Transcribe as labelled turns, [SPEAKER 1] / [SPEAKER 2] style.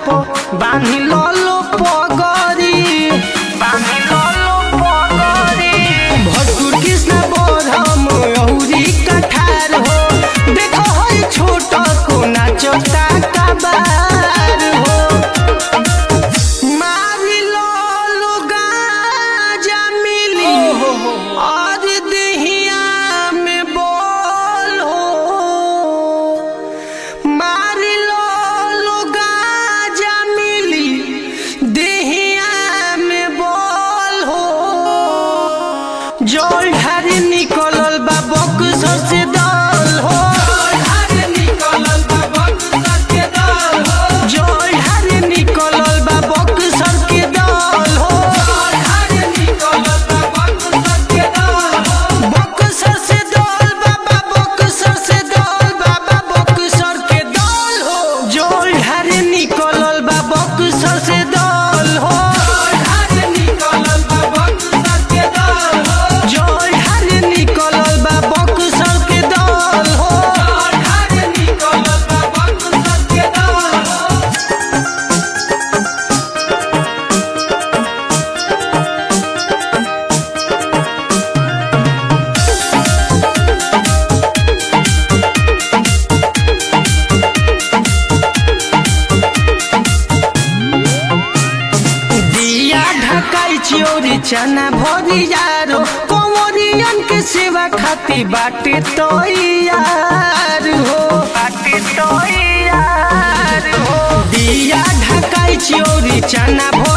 [SPEAKER 1] पो बांधी लो पगरी बांधी लो पगरी भटूर कृष्ण बोधम औरी कठार हो देखो हई छोट को नाचता कबार हो मारी लो लोगा जा मिली और दहिया में बोल हो मारी लो लोगा जा मिली दहिया में बोल हो जोल ढारी निकलल बा बक्सर से दल हो जोल ढारी निकलल बा बक्सर के दल हो बक्सर से दल बाबा बक्सर से दल बाबा बक्सर के दल हो जोल ढारी निकलल बा बक्सर से दल हो जोल ढारी निकलल बा बक्सर के दल हो दिया ढकाई चियोरी चना भरी यारो कंवरियन के सेवा खाती बाटे तो यार हो बाटे तो यार हो दिया ढकाई चियोरी चना भरी